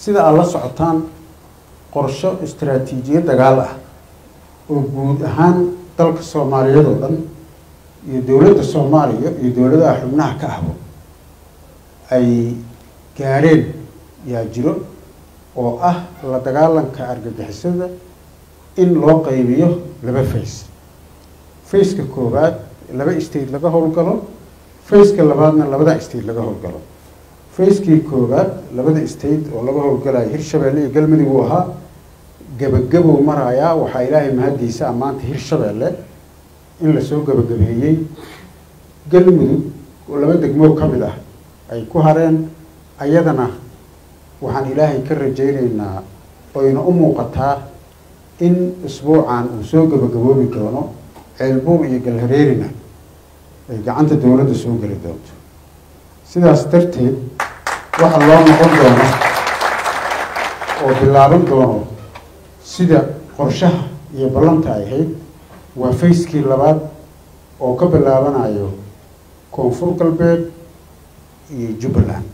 sida aad la socotaan qorsho istaraatiijiyad dagaal ah oo guud ahaan dalka soomaaliyeed oo dhan iyo dowladda soomaaliya iyo dowladaha xubnaha ka ahbo ay gaadheen yaa jiro oo ah la dagaalanka argagixisada in loo qaybiyo laba face faceka koowaad laba state laga howlgalo faceka labaadna labada state laga howlgalo facekii koowaad labada state oo laga howlgalayo hirshabeelle iyo galmudug uu ahaa gabagabow marayaa waxaa ilaahay mahaddiisa ammaanta hirshabeelle in lasoo gabagabeeyey galmudug oo laba degmoo ka mid ah ay ku hareen ayadana waxaan ilaahay ka rajaynaynaa oyna u muuqataa in isbuucan uu soo gabagaboobi doono ceelbuur iyo galhareerina ay gacanta dowladda soo geli doonto sidaas darteed waxa loo noqon doono oo bilaaban doono sida qorshaha iyo ballanta ay ahayd waa facekii labaad oo ka bilaabanayo koonfur galbeed iyo jubbaland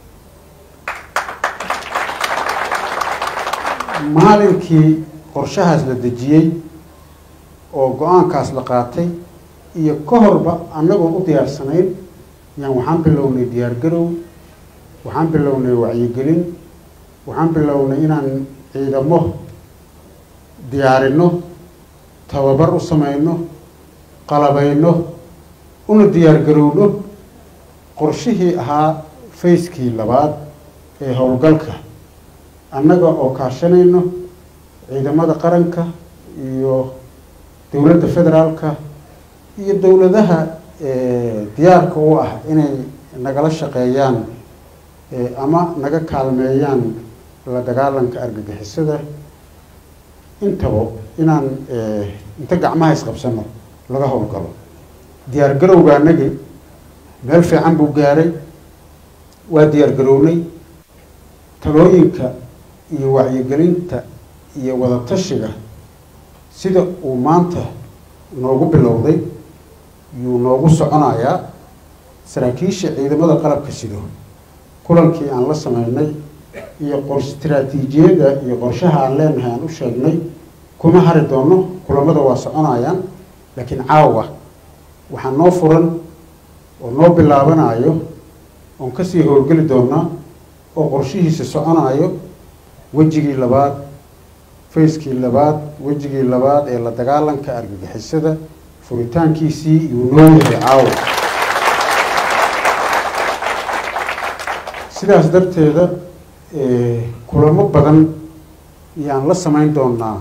maalinkii qorshahaas la dejiyey oo go-aankaas la qaatay iyo ka horba annagoo u diyaarsanayn yaan waxaan bilownay diyaargarow waxaan bilownay wacyigelin waxaan bilownay inaan ciidamo diyaarino tababar u samayno qalabayno una diyaargarowno qorshihii ahaa facekii labaad ee howlgalka annaga oo kaashanayno ciidamada qaranka iyo dowladda federaalka iyo dowladaha diyaarka u ah inay nagala shaqeeyaan ama naga kaalmeeyaan la dagaalanka argagixisada intaba inaan inta gacmaha isqabsano laga howlgalo diyaar garowga anagi meel fiican buu gaaray waa diyaar garownay talooyinka iyo wacyigelinta iyo wadatashiga sida uu maanta noogu bilowday yuu noogu soconayaa saraakiisha ciidamada qalabka sido kulankii aan la sameynay iyo qor istaraatiijiyada iyo qorshaha aan leenahay aan u sheegnay kuma hari doono kulamada waa soconayaan laakiin caawa waxaa noo furan oo noo bilaabanayo oon kasii howlgeli doonaa oo qorshihiisa soconayo wejigii labaad facekii labaad wejigii labaad ee la dagaalanka argagixisada furitaankiisii iyuu noo yahay caawa sidaas darteeda kulamo badan yaan la sameyn doonaa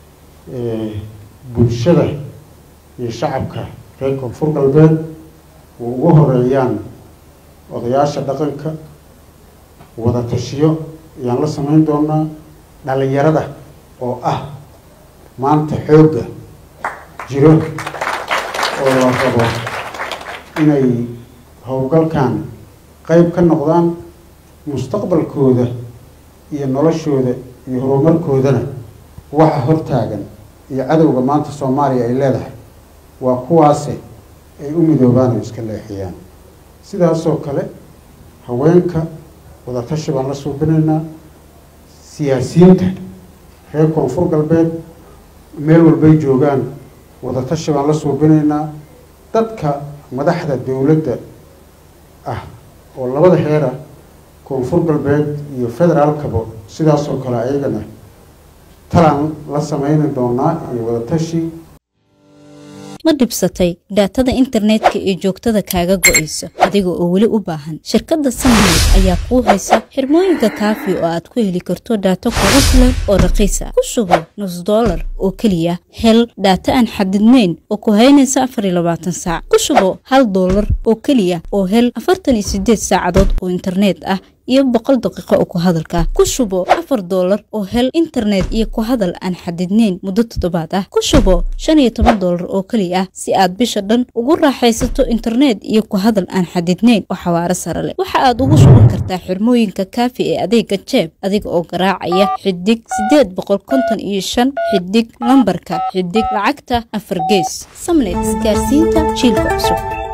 bulshada iyo shacabka reer koonfur galbeed oo ugu horeeyaan odayaasha dhaqanka wada tashiyo ayaan la sameyn doonaa dhalinyarada oo ah maanta xoogga jiro oo la rabo inay howlgalkan qeyb ka noqdaan mustaqbalkooda iyo noloshooda iyo horumarkoodana waxa hortaagan iyo cadowga maanta soomaaliya ay leedahay waa kuwaase ay u midoobaan oo iska leexiyaan sidaasoo kale haweenka wadatashi baan la suubinaynaa siyaasiyiinta reer koonfur galbeed meel walbay joogaan wadatashi baan la suubinaynaa dadka madaxda dowladda ah oo labada heera koonfur galbeed iyo federaalkaba sidaasoo kale ayagana talaan la sameyni doonaa iyo wadatashi ma dhibsatay dhaatada internetka ee joogtada kaaga go'aysa adiga oo weli u baahan shirkadda samnet ayaa kuu haysa xirmooyinka kaafi oo aad ku heli karto dhaato kugu filan oo raqiisa ku sugo nus dollar oo keliya hel dhaata aan xadidnayn oo ku haynaysa afar iyo labaatan saac ku sugo hal dollar oo keliya oo hel afartan iyo sideed saacadood oo internet ah iyo boqol daqiiqo oo ku hadalka ku shubo afar doolar oo hel internet iyo ku hadal aan xadidnayn muddo toddobaad ah ku shubo shan iyo toban doolar oo keli ah si aad bisha dhan ugu raaxaysato internet iyo ku hadal aan xadidnayn oo xawaaro sare leh waxa aad ugu shuban kartaa xirmooyinka kaafi ee adeega jeeb adiga oo garaacaya xidig sideed boqol konton iyo shan xidig lambarka xidig lacagta afar gees samnet isgaarsiinta jiilka cusub